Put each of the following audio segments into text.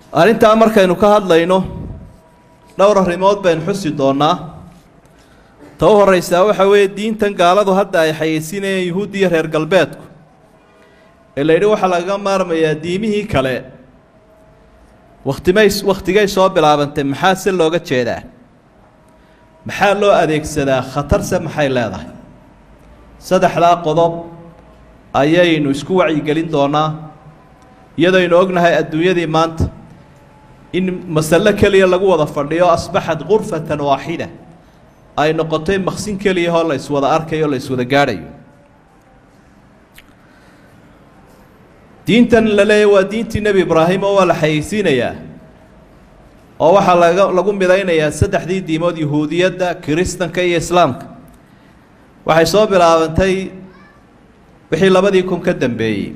arrintaa markaynu ka hadlayno dhowr arrimood baynu xusi doonnaa ta u horraysaa waxaa weeye diintan gaaladu hadda ay xayeysinayeen yuhuud iyo reer galbeedku ee la yidhi waxaa lagaga maarmayaa diimihii kale wakhtimay wakhtigay soo bilaabantay maxaa se looga jeedaa maxaa loo adeegsadaa khatarse maxay leedahay saddexdaa qodob ayaynu isku wacyigelin doonaa iyadooynu ognahay adduunyadii maanta in masalo keliya lagu wada fadhiyo asbaxad gurfatan waaxida ay noqotay maqsin keliyahoo la iswada arkayo o la iswada gaadhayo diintan la leeyahy waa diintii nebi ibraahim oo waa la xayeysiinayaa oo waxaa laga lagu midaynayaa saddexdii diimood yuhuudiyadda kiristanka iyo islaamka waxay soo bilaabantay wixii labadii kun ka dambeeyey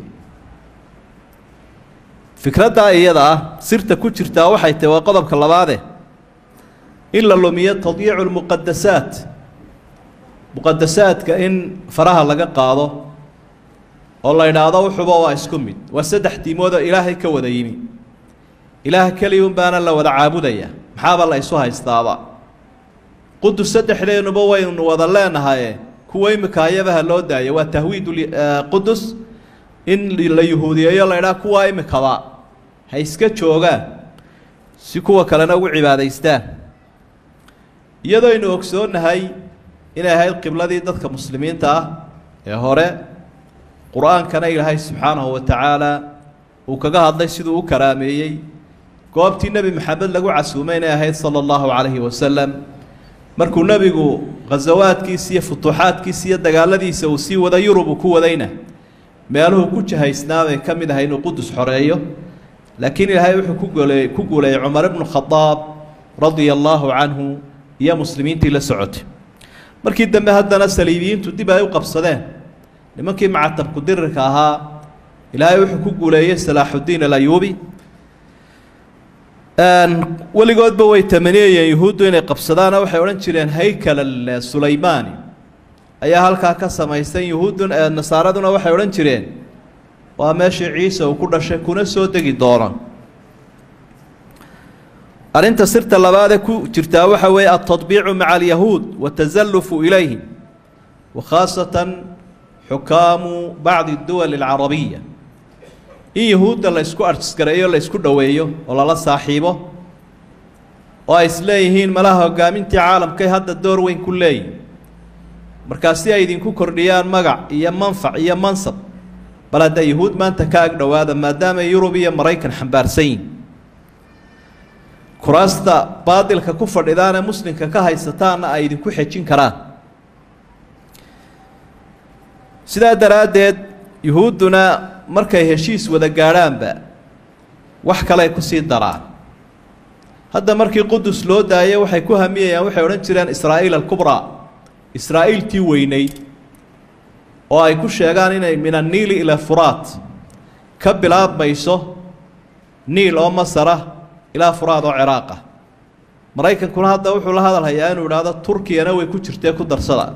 fikraddaa iyada ah sirta ku jirtaa waxay tahi waa qodobka labaade in la lumiyo tadyiicu lmuqadasaat muqadasaadka in faraha laga qaado oo la idhaahdo wuxuba waa isku mid waa saddex diimoodoo ilaahay ka wada yimi ilaah keliya un baana la wada caabudaya maxaaba la isu haystaaba qudus saddexdeenuba waynu wada leenahaye kuwa imika ayabaha loo daayo waa tahwiid qudus in la yuhuudiyeeyo la idhaha kuwaa imikaba ha iska joogaan si kuwa kalena ugu cibaadaystaan iyadoo aynu ogsoonnahay inay ahayd qibladii dadka muslimiinta ah ee hore qur-aankana ilaahay subxaanahu wa tacaala uu kaga hadlay siduu u karaameeyey goobtii nebi maxamed lagu casuumay inay ahayd sala allahu calayhi wasalam markuu nebigu khasawaadkiisa iyo futuuxaadkiisa iyo dagaaladiisa uu sii wada yurub uu ku wadayna meeluhu ku jahaysnaa bay ka mid ahay inuu qudus xoreeyo laakiin ilaahay wuxuu ku guuleeyey ku guuleeyey cumar ibnu khadaab radia allaahu canhu iyo muslimiintii la socotay markii dambe haddana saliibiyiintu dib ay u qabsadeen nimankii macatabku dirirka ahaa ilaahay wuxuu ku guuleeyey salaaxuddiin alayuubi weligoodba way tamaniyayeen yuhuuddu inay qabsadaana waxay odhan jireen haykal sulaymaani ayaa halkaa ka samaysan yuhuuddu nasaaraduna waxay odhan jireen waa meeshii ciise uu ku dhashay kuna soo degi doono arrinta sirta labaadee ku jirtaa waxa weeye altadbiicu maca alyahuud watasallufu ilayhim wa khaasatan xukaamu bacdi duwali alcarabiya in yuhuudda la ysku arskareeyo la ysku dhoweeyo oo lala saaxiibo oo ay isleeyihiin malaha hogaamintii caalamkay hadda door weyn ku leeyihin markaa si ay idinku kordhiyaan magac iyo manfac iyo mansab bal hadda yuhuud maanta ka ag dhowaada maadaama yurub iyo maraykan xambaarsan yihin kuraasta baadilka ku fadhidaanee muslimka ka haysataanna ay idinku xejin karaan sidaa daraaddeed yuhuudduna markay heshiis wada gaadhaanba wax kaley kusii daraan hadda markii qudus loo daayay waxay ku hamiyayaan waxay odhan jireen israa'iil alkubraa israa'iiltii weyneyd oo ay ku sheegaan inay min anniili ila furaat ka bilaabmayso niil oo masara ilaa furaad oo ciraaqa maraykankuna hadda wuxuu la hadal hayaa inuu idhaahdo turkiyana way ku jirtee ku darsada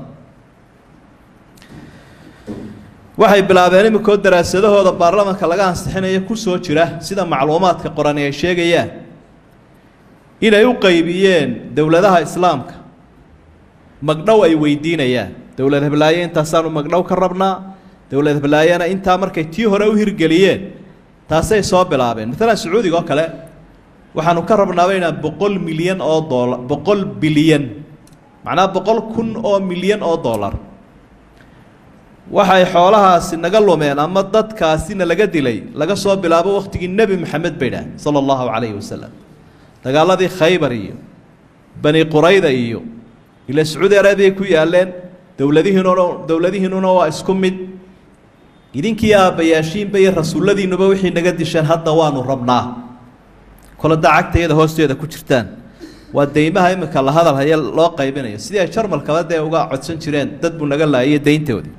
waxay bilaabeen iminkoo daraasadahooda baarlamanka laga ansixinayo ku soo jira sida macluumaadka qorani ay sheegayaan inay u qaybiyeen dowladaha islaamka magdhow ay weydiinayaan dowlad heblaaye intaasaanu magdhow ka rabnaa dowlad heblaayena intaa markay tii hore u hirgeliyeen taasay soo bilaabeen maalan sacuudiga oo kale waxaanu ka rabnaaba inaan boqol milyan oo doolar boqol bilyan macnaa boqol kun oo milyan oo dollar waxay xoolahaasi naga lumeen ama dadkaasina laga dilay laga soo bilaabo wakhtigii nebi maxamed bay dhaah sala allahu calayhi wasalam dagaaladii khaybar iyo bani qurayda iyo ila sacuudi arabiya ku yaaleen dowladihiinuna dowladihiinuna waa isku mid idinkii aabbayaashiinba iyo rasuulladiinuba wixii naga disheen hadda waanu rabnaa kolada cagtayada hoosteeda ku jirtaan waa deymaha iminka la hadal haya loo qaybinayo sidii ay jarmalkaba dee uga codsan jireen dad buu naga laayay deyntoodii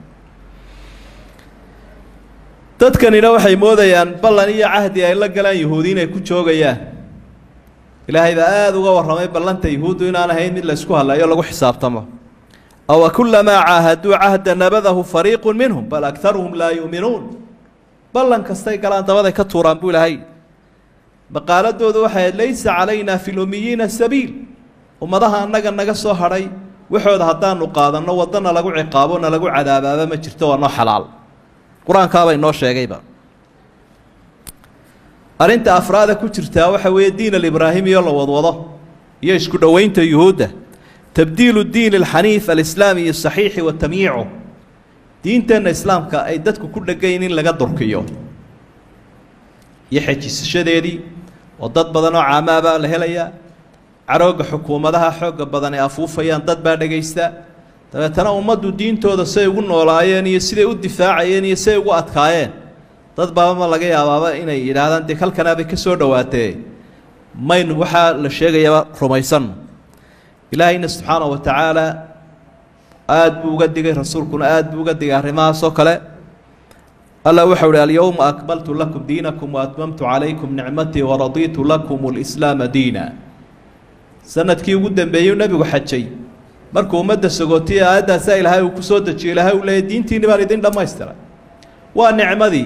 dadkanina waxay moodayaan ballan iyo cahdi ay la galaan yuhuudi inay ku joogayaan ilaahay baa aada uga warramay ballanta yuhuuddu inaan ahayn mid la ysku hadlayo lagu xisaabtamo aw kulamaa caahaduu cahda nabadahu fariiqu minhum bal aktaruhum laa yu'minuun ballan kastay galaan dabaday ka tuuraan buu ilaahay maqaaladoodu waxay ahayd laysa calaynaa fi lumiyiina sabiil ummadaha annaga naga soo hadhay waxooda haddaanu qaadanno waddana lagu ciqaabo na lagu cadaabaaba ma jirto waa noo xalaal qur-aankaabay noo sheegayba arrinta afraada ku jirtaa waxa weeye diin alibraahimiyo la wadwado iyo isku dhoweynta yuhuudda tabdiilu diin alxaniif alislaami asaxiixi wa tamyiicu diinteenna islaamka ay dadku ku dhegayn in laga durkiyo iyo xejisashadeedii oo dad badan oo caamaabaa la helayaa carooga xukuumadaha xooga badan ay afuufayaan dad baa dhegaysta dabeetana ummaddu diintooda say ugu noolaayeen iyo siday u difaacayeen iyo siday ugu adkaayeen dad baabama laga yaabaaba inay yidhaahdaan dee halkanaabay ka soo dhowaatee maynu waxaa la sheegayaba rumaysanno ilaahayna subxaana wa tacaala aada buu uga digay rasuulkuna aada buu uga digay arrimahaasoo kale alla waxau uhi alyowma akmaltu lakum diinakum waatmamtu calaykum nicmatii waradiitu lakum lislaama diina sanadkii ugu dambeeyey nebigu xajay markuu ummadda sagootiye aayaddaasa ilaahay uu ku soo dejiyo ilaahay uu leeyay diintiinni baan idin dhammaystiray waa nicmadii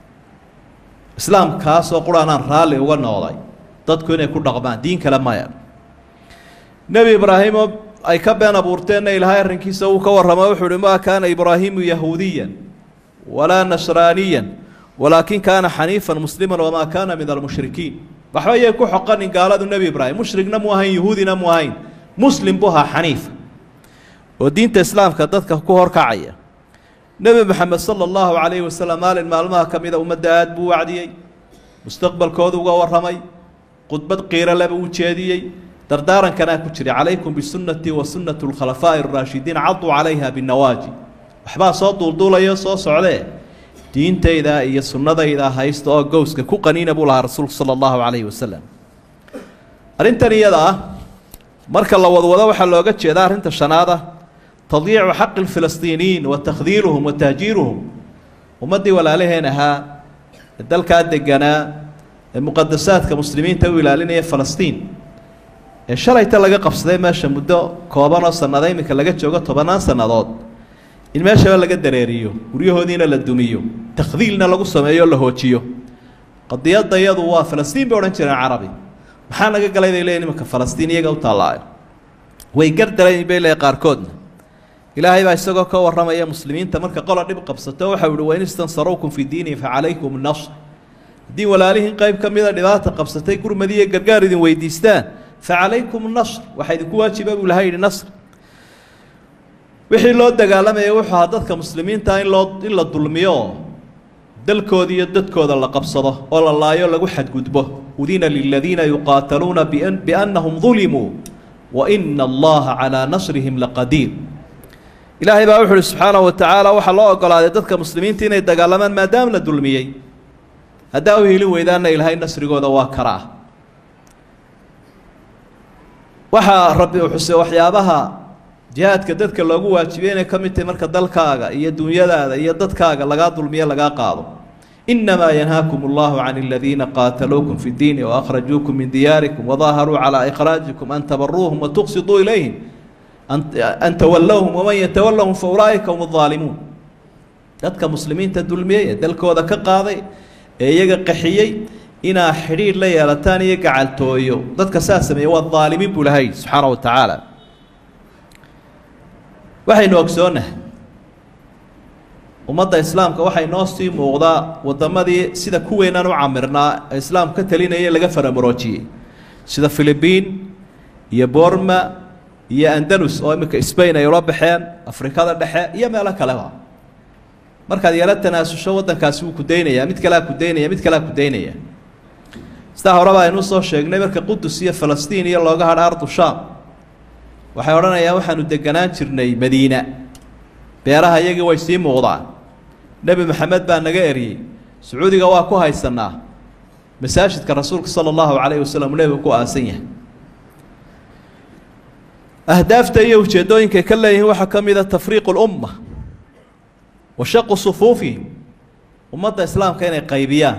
islaamkaasoo qur-aanaan raalli uga noqday dadku inay ku dhaqmaan diin kale maya nebi ibraahimoo ay ka been abuurteenna ilaahay arrinkiisa uu ka warramo wuxuu uhi maa kaana ibraahiimu yahuudiyan walaa nasraaniyan walaakin kaana xaniifan musliman wamaa kaana min almushrikiin waxba yay ku xoqanin gaaladu nebi ibraahim mushrigna mu ahayn yahuudina mu ahayn muslim buu ahaa xaniifa oo diinta islaamka dadka ku horkacaya nebi moxamed sala allahu calayhi wasalam maalin maalmaha ka mida ummadda aada buu wacdiyey mustaqbalkoodu uga warramay khudbad qiiro leba u jeediyey dardaarankanaa ku jiray calaykum bisunnatii wa sunnati alkhalafaa'i araashidiin caduu calayha binawaaji waxbaa soo duulduulayo soo socdee diintayda iyo sunnadayda haysta oo gowska ku qaniina buu lahaa rasuulku sala allahu calayhi wasalam arrintan iyada ah marka la wadwado waxaa looga jeedaa arrinta shanaad ah tadyiicu xaqi lfilistiiniyiin wa takhdiiruhum wa tahjiiruhum ummaddii walaalaheen ahaa ee dalkaa deganaa ee muqadasaadka muslimiinta u ilaalinaya falastiin ee shalayta laga qabsaday meesha muddo kooban oo sannado iminka laga joogo tobannaan sannadood in meeshaba laga dareeriyo guryahoodiina la dumiyo takhdiilna lagu sameeyo o la hoojiyo qadiyadda iyadu waa falastiin bay odhan jireen carabi maxaa naga galay bay leeyihin imanka falastiin iyaga u taallaayo way gardarayn bay leeyihin qaarkoodna ilaahay baa isagoo ka warramaya muslimiinta marka qola dhib qabsato waxau ihi wain istansaruukum fi diini facalaykum nasr haddii walaalihiin qayb ka mida dhibaata qabsatay gurmadiiyo gargaar idin weydiistaan facalaykum nasr waxaa idinku waajiba buu ilahay yidhi nasr wixii loo dagaalamaya wuxuu ahaa dadka muslimiinta in loo in la dulmiyo dalkooda iyo dadkooda la qabsado oo la laayo lagu xadgudbo udina liladiina yuqaataluuna biannahum dulimuu wa ina allaha calaa nasrihim laqadiir ilaahay baa wuxu uhi subxaanahu wa tacaala waxaa loo ogolaaday dadka muslimiinta inay dagaalamaan maadaama la dulmiyey haddaa u heli weydaanna ilaahay nasrigooda waa karaa waxaa rabbi uu xusay waxyaabaha jihaadka dadka loogu waajibiyey inay ka mid tahay marka dalkaaga iyo dunyadaada iyo dadkaaga lagaa dulmiyo lagaa qaado inamaa yanhaakum allahu can aladiina qaataluukum fi ddiini waakhrajuukum min diyaarikum wadaaharuu calaa ikhraajikum an tabaruuhum watuqsiduu ilayhim an tawallowhum waman yatawallahum fa ulaa'ika hum aalimuun dadka muslimiinta dulmiyey ee dalkooda ka qaaday ee iyaga qaxiyey inaa xidhiidh la yeelataan iyo gacaltooyo dadka saa sameeye waa daalimiin buu lahay subxaana wa tacaala waxaynu ogsoonahay ummadda islaamka waxay noo sii muuqdaa waddamadii sida kuweynaan u camirnaa ee islaamku ka talinaya laga faramuroojiyey sida philibiin iyo borma iyo andalus oo iminka sbain ay ula baxeen afrikada dhexe iyo meelo kaleba markaad yaro tanaasusho waddankaasi wuu ku daynayaa mid kalea ku daynaya mid kalea ku daynaya sidaa horeba aynu soo sheegnay marka qudus iyo falastiin iyo looga hadha ardu shaam waxay odhanayaan waxaanu deganaan jirnay madiina beeraha iyagii way sii muuqdaan nebi maxamed baa naga eriyey sacuudiga waa ku haysanaa masaajidka rasuulka sala allahu calayhi wasalam nebigu ku aasan yahay ahdaafta iyo ujeeddooyinkay ka leeyihiin waxaa ka mid a tafriiqu lumma wa shaqu sufuufihim ummadda islaamka inay qaybiyaan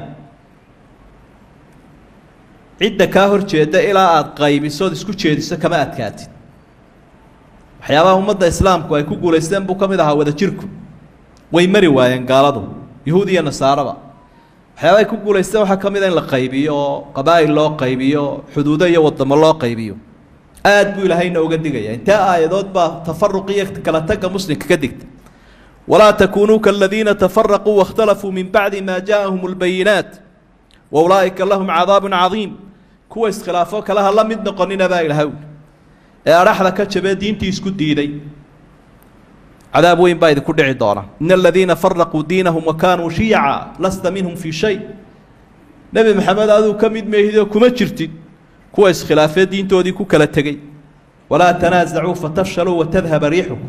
cidda kaa hor jeeda ilaa aada qaybisood isku jeediso kama adkaatid waxyaabaha ummadda islaamku ay ku guulaysteen buu ka mid ahaa wadajirku way mari waayeen gaaladu yahuud iyo nasaaraba waxyaabahay ku guulaysteen waxaa ka mid a in la qaybiyo oo qabaa'il loo qaybiyo xuduudo iyo wadamo loo qaybiyo aad buu ilaahayna uga digaya intee aayadood baa tafaruq iyo kala tagga muslimka ka digta walaa takunuu kaladiina tafaraquu waاkhtalafuu min bacdi ma jaaءahum اlbayinaat wa ulaa'ika lahum cadaabu cadiim kuwa iskhilaafo kale ha la mid noqonina baa ilahay ee adhaxda ka jabee diintii isku diiday cadaab weyn baa idinku dhici doona in aladiina faraquu diinahum wa kaanuu shiyaca lasta minhum fii shay nebi maxamed aduu ka mid meehidoo kuma jirtid kuwa iskhilaafee diintoodii ku kala tegey walaa tanaasacuu fatafshaluu watadhaba riixukum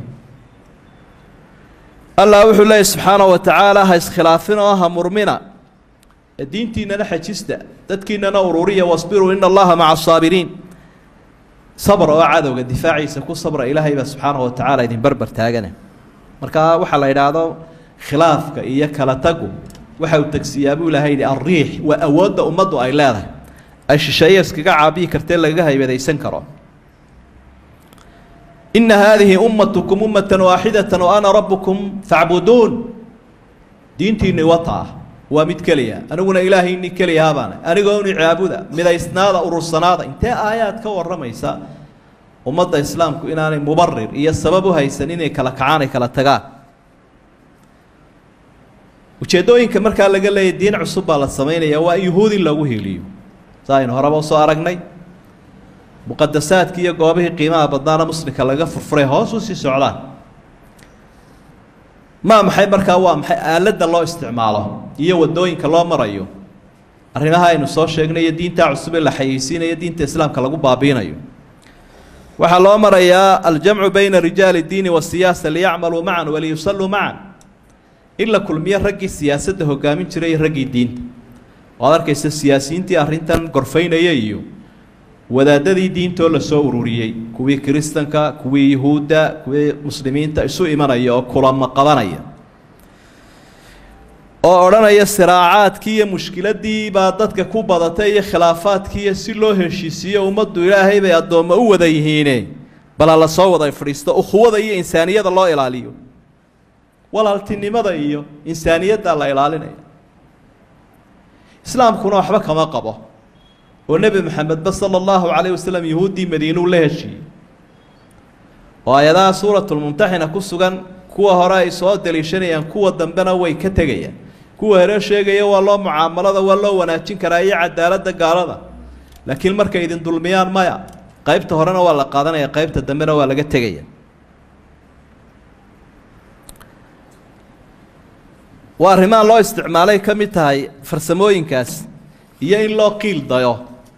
allah wuxuu leeyay subxaanahu wa tacaala ha iskhilaafin oo ha murmina ee diintiinana xajista dadkiinana ururiya wasbiruu ina allaha maca asaabiriin sabr oo cadowga difaaciisa ku sabra ilaahay baa subxaanahu wa tacaala idin barbar taagana markaa waxaa la idhaahdo khilaafka iyo kala tagu waxa uu tegsiyaa buu ilahay yidhi alriix waa awoodda ummaddu ay leedahay ay shisheeye iskaga caabiyi kartee lagaga haybadaysan karo ina haadihi ummatukum ummatan waaxidatan wa ana rabbukum facbuduun diintiinni wata ah waa mid keliya aniguna ilaahayni keliyahabaana anigooni caabuda midaysnaada urursanaada intee aayaad ka warramaysa ummadda islaamku inaanay mubarir iyo sabab u haysan inay kala kacaan ay kala tagaan ujeeddooyinka markaa laga leeyahy diin cusub baa la samaynaya waa in yuhuud in lagu heliyo sa aynu horeba usoo aragnay muqadasaadkii iyo goobihii qiimaha badnaana muslimka laga furfuray hoos u sii socdaan maa maxay markaa waa maxay aaladda loo isticmaalo iyo waddooyinka loo marayo arrimaha aynu soo sheegnay iyo diintaa cusub ee la xayeysiinayo diinta islaamka lagu baabiinayo waxaa loo marayaa aljamcu bayna rijaali اdiini wasiyaasa liyacmaluu macan waliyusalluu macan in la kulmiyo raggii siyaasadda hogaamin jiray iyo raggii diinta oo ad arkaysa siyaasiyiintii arrintan gorfaynaya iyo wadaadadii diintoo lasoo ururiyey kuwii kiristanka kuwii yuhuudda kuwii muslimiinta isu imanaya oo kulamo qabanaya oo odhanaya siraacaadkii iyo mushkiladii baa dadka ku badatay iyo khilaafaadkiiyo si loo heshiisiiyo ummaddu ilaahay bay addoommo u wada yihiine bala la soo wada fadhiisto ukhuwada iyo insaaniyada loo ilaaliyo walaaltinimada iyo insaaniyadda la ilaalinaya islaamkuna waxba kama qabo oo nebi maxamedba sala allahu calayh wasalam yuhuuddii madiinuu la heshiiyey oo ayadaha suuratulmumtaxina ku sugan kuwa hore ay soo daliishanayaan kuwa dambena way ka tegayaan kuwa hore sheegaya waa loo mucaamalada waa loo wanaajin karaa iyo cadaaladda gaalada laakiin markay idin dulmiyaan maya qaybta horena waa la qaadanaya qaybta dambena waa laga tegaya waa arrimaha loo isticmaalay ka mid tahay farsamooyinkaas iyo in loo qiil dayo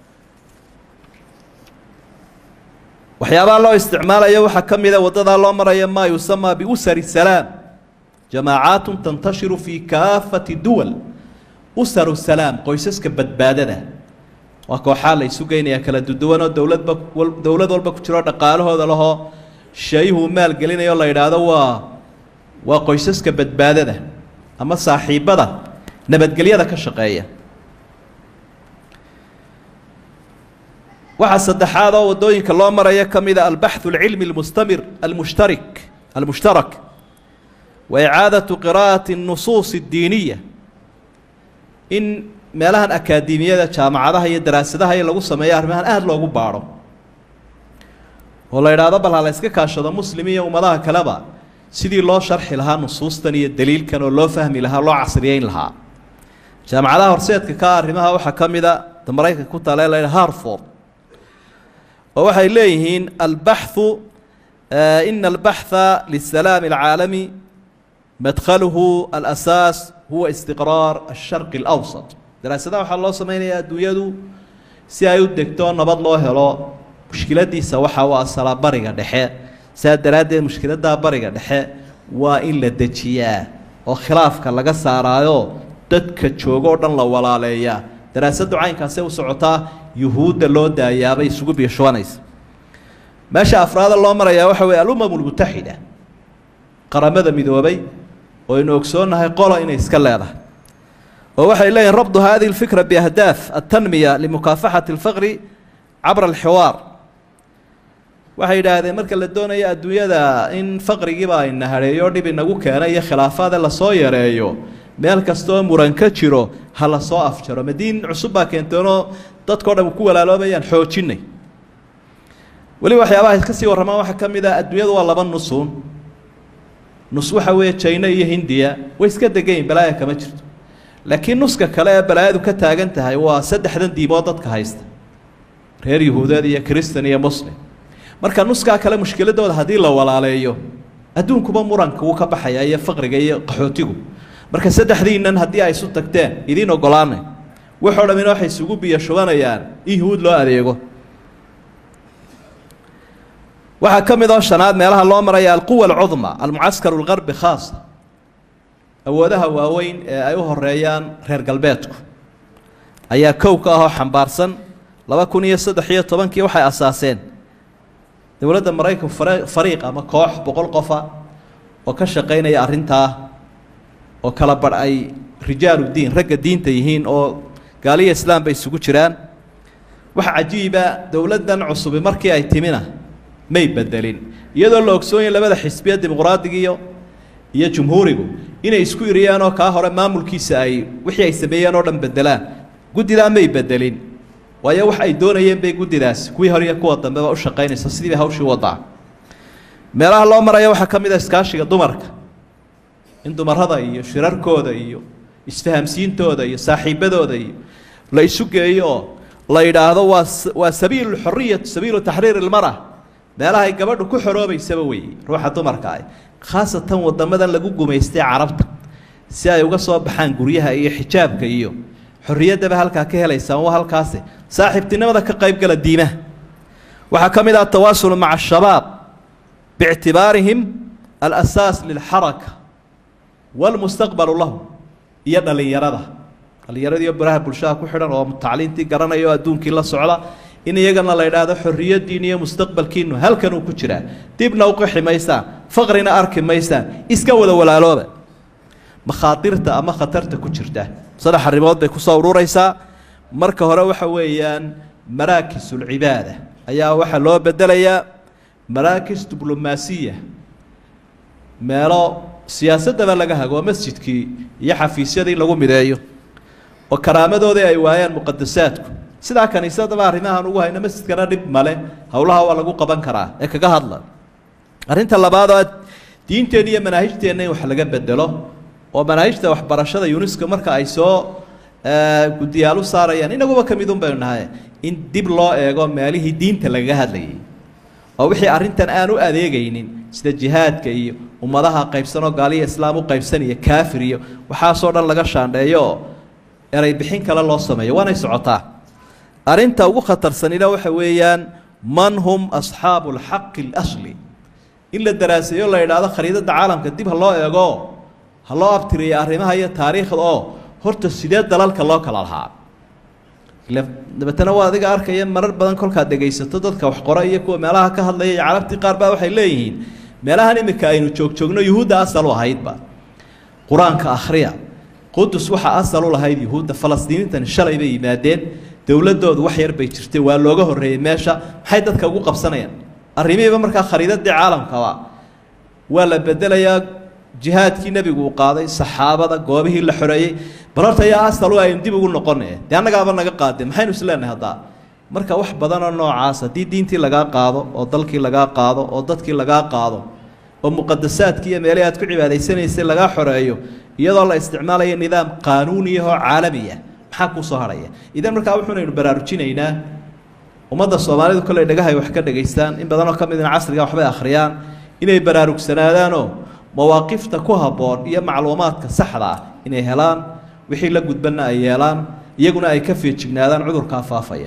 waxyaabaha loo isticmaalayo waxaa ka mida waddadaa loo maraya maa yusamaa biusari salaam jamaacaatun tantashiru fii kaafati duwal usaru salaam qoysaska badbaadada waa kooxaa la isu geynayaa kala duduwanoo dowladba dowlad walba ku jiroo dhaqaalahooda lahoo shayuhu maalgelinayo la yidhaahdo waa waa qoysaska badbaadada ama saaxiibbada nabadgelyada ka shaqeeya waxaa saddexaad oo waddooyinka loo maraya ka mida albaxu alcilmi almustamir almushtarik almushtarak wa icaadatu qiraa'ati الnusuus اddiiniya in meelahan akaademiyada jaamacadaha iyo daraasadaha lagu sameeyo arrimahan aada loogu baadho oo la idhaahdo bal ha la yska kaashado muslim iyo ummadaha kaleba sidii loo sharxi lahaa nusuustan iyo daliilkan oo loo fahmi lahaa loo casriyeyn lahaa jaamacadaha horseedka ka arrimaha waxaa ka mida da maraykanka ku taale la harford oo waxay leeyihiin albaxu ina albaxha lisalaami alcaalami madkhaluhu alasaas huwa istiqraar asharqi alawsat daraasadaha waxaa loo samaynayaa adduunyadu si ay u degto nabad loo helo mushkiladiisa waxa u asalaa bariga dhexe saa daraaddeed mushkiladdaa bariga dhexe waa in la dejiyaa oo khilaafka laga saaraayo dadka joogo o dhan la walaaleeyaa daraasaddu caynkaasee u socotaa yuhuudda loo daayaabay isugu biishubanaysa meesha afraada loo marayaa waxa weeye alumam lmutaxida qaramada midoobay oo aynu ogsoonnahay qolo inay iska leedahay oo waxay leeyihin rabdu hadihi اlfikra biahdaaf altanmiya limukaafaxati اlfaqri cabra alxiwaar waxay yidhaahdeen marka la doonayo adduunyada in faqrigiiba ayna hareeyo dhib inagu keena iyo khilaafaade lasoo yareeyo meel kastaoo muran ka jiro ha la soo afjaro madiin cusub baa keenteenoo dadkao dhan ku walaaloobayaan xoojinay weliba waxyaabaha ka sii warramaan waxaa ka mid ah adduunyadu waa laba nusuun nus waxa weeye jina iyo hindiya way iska degayin balaaya kama jirto laakiin nuska kale ee balaayadu ka taagan tahay waa saddexdan diimood dadka haysta reer yahuudeed iyo kristan iyo muslim marka nuskaa kale mushkiladooda haddii la walaaleeyo adduunkuba muranka wuu ka baxaya iyo faqriga iyo qaxootigu marka saddexdiinan haddii ay isu tagteen idiin ogolaanay waxoo dhamina waxay isugu biyo shubanayaan in yahuud loo adeego waxaa ka mid oo shanaad meelaha loo maraya alquwa alcudma almucaskaru algarbi khaasa awoodaha waaweyn ee ay u horeeyaan reer galbeedku ayaa kow ka ahoo xambaarsan laba kun iyo saddex iyo tobankii waxay asaaseen dowladda maraykanku fare fariiq ama koox boqol qofa oo ka shaqaynaya arrintaa oo kala badh ay rijaaludiin ragga diinta yihiin oo gaaliya islaam bay isugu jiraan waxa cajiiba dowladdan cusubi markii ay timina may bedelin iyadoo la ogsoonyahy labada xisbiya dimuqraadiga iyo iyo jumhuurigu inay isku iriyaan oo kaa hore maamulkiisa ay wixii ay sameeyeen oo dhan bedelaan guddidaa may bedelin waayo wax ay doonayeen bay guddidaasi kuwii hore iyo kuwa dambeba u shaqaynaysa sidii bay hawshii wadaa meelaha loo maraya waxaa ka mid a iskaashiga dumarka in dumarada iyo shirarkooda iyo isfahamsiintooda iyo saaxiibadooda iyo la isu geeyo oo la yidhaahdo waa waa sabiilu xoriyatu sabiilu taxriir ilmara meelahay gabadhu ku xoroobaysaba weeye ruuxa dumarka ah khaasatan wadamadan lagu gumaystay carabta si ay uga soo baxaan guryaha iyo xijaabka iyo xorriyaddaba halkaa ka helaysaan waa halkaasi saaxiibtinimada ka qaybgala diimaha waxaa ka mid ah atawaasulu maca ashabaab biictibaarihim alasaas lilxaraka walmustaqbalu lahu iyo dhallinyarada dhallinyaradiiyo baraha bulshada ku xidhan oo tacliintii garanaya oo adduunkii la socda in iyagana la idhaahdo xorriyaddiin iyo mustaqbalkiinu halkanuu ku jiraa dibna uqixi maysaan faqrina arki maysaan iska wada walaalooba makhaadirta ama khatarta ku jirta saddex arrimood bay kusoo ururaysaa marka hore waxa weeyaan maraakisulcibaada ayaa waxaa loo bedelayaa maraakis diblomaasiya meelo siyaasaddaba laga hago masjidkii iyo xafiisyadii lagu mideeyo oo karaamadoodii ay waayaan muqadasaadku sidaa kaniisadaba arrimahaan ugu hayno masjidkana dhib male howlaha waa lagu qaban karaa ee kaga hadla arrinta labaad oo diinteenna iyo manaahijteenna in wax laga bedelo oo manaahijta waxbarashada unesco marka ay soo guddiyaal u saarayaan inaguba ka midun baynu nahay in dib loo eego meelihii diinta lagaga hadlayay oo wixii arrintan aan u adeegaynin sida jihaadka iyo ummadaha qaybsanoo gaaliya islaam u qaybsanaya kaafir iyo waxaasoo dhan laga shaandheeyo oo eray bixin kale loo sameeyo waanay socotaa arrinta ugu khatarsanina waxa weeyaan man hum asxaabu alxaqi اlasli in la daraaseeyo la idhaahdo khariidadda caalamka dib ha loo eego ha loo abtiriyo arrimaha iyo taariikhda oo horta sidee dalalka loo kala lahaa dabeetana waa adiga arkaya marar badan kolkaad dhegaysato dadka wax qora iyo kuwa meelaha ka hadlaya iyo carabtii qaar baa waxay leeyihiin meelahan imika aynu joogjoogno yuhuudda asal u ahaydba qur-aanka akhriya qudus waxaa asal u lahayd yuhuudda falastiiniintani shalay bay yimaadeen dowladoodu wax yar bay jirtay waa looga horreeyey meesha maxay dadka ugu qabsanayaan arrimihiiba markaa khariidadii caalamkaba waa la bedelayaa jihaadkii nebigu uu qaaday saxaabada goobihii la xoreeyey bal horta ayaa asal u aynu dib ugu noqone dee annagaaba naga qaade maxaynu isleenahay haddaa marka wax badanoo noocaas haddii diintii lagaa qaado oo dalkii lagaa qaado oo dadkii lagaa qaado oo muqadasaadkii iyo meelihii aad ku cibaadaysanaysay lagaa xoreeyo iyadoo la isticmaalayo nidaam qaanuuniyahoo caalamiya maxaa kuu soo hadhaya idan markaa wuxuunaynu baraarujinaynaa ummadda soomaalidu kolley dhagahay wax ka dhegaystaan in badanoo ka midna casriga waxbay akhriyaan inay baraarugsanaadaanoo mawaaqifta ku habboon iyo macluumaadka saxda ah inay helaan wixii la gudbanna ay yeelaan iyaguna ay ka feejignaadaan cudurkaa faafaya